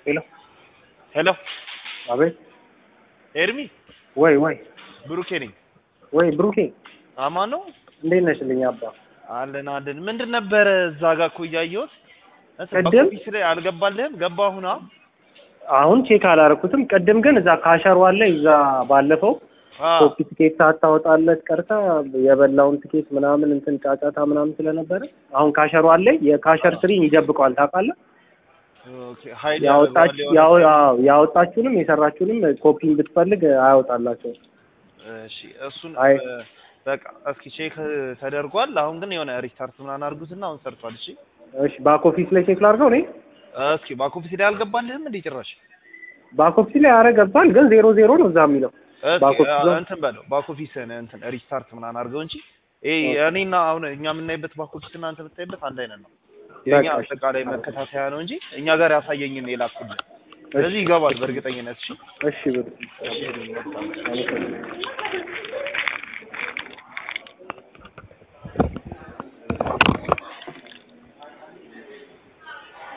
ሄሎ ሄሎ አቤት። ኤርሚ ወይ ወይ ብሩኬ ነኝ። ወይ ብሩኬ አማን ነው እንዴት ነሽልኝ? አባ አለን አለን። ምንድን ነበረ እዛ ጋር እኮ እያየሁት እንትን ቅድም? በኮፊስ ላይ አልገባልህም? ገባ አሁን አሁን አሁን ቼክ አላረኩትም። ቅድም ግን እዛ ካሸሯ ላይ እዛ ባለፈው አ ኮፒ ትኬት ሳታወጣለት ቀርታ የበላውን ትኬት ምናምን እንትን ጫጫታ ምናምን ስለነበረ አሁን ካሸሯ ላይ የካሸር ስሪን ይደብቀዋል ታውቃለህ። ኦኬ ሀይል ያወጣች ያደርገዋል ያው የሆነ አዎ፣ ያወጣችሁንም የሰራችሁንም ኮፒን ብትፈልግ አያወጣላቸውም። እሺ እሱን አይ። እ፣ በቃ እስኪ ቼክ ተደርጓል። አሁን ግን የሆነ ሪስታርት ምናምን አድርጉትና አሁን ሰርቷል። እሺ እሺ ባክ ኦፊስ ላይ ቼክ ላድርገው እኔ እስኪ ባኮፊስ ላይ አልገባልህም እንዴ ጭራሽ? ባክ ኦፊስ ላይ አረ ገብቷል፣ ግን ዜሮ ዜሮ ነው እዛ የሚለው እስኪ ባኮፊስ አ- ነው? እንትን በለው ባኮፊስን እንትን ሪስታርት ምናምን አድርገው እንጂ ይሄ እኔና አሁን እኛ የምናይበት ባኮፊስ እና አንተ የምታይበት አንድ አይነት ነው። የኛ በቃ እሺ። አጠቃላይ መከታተያ ነው እንጂ እኛ ጋር ያሳየኝን የላኩልን። ስለዚህ ይገባል በእርግጠኝነት። እሺ እሺ ብሩ እሺ አመሰግናለሁ።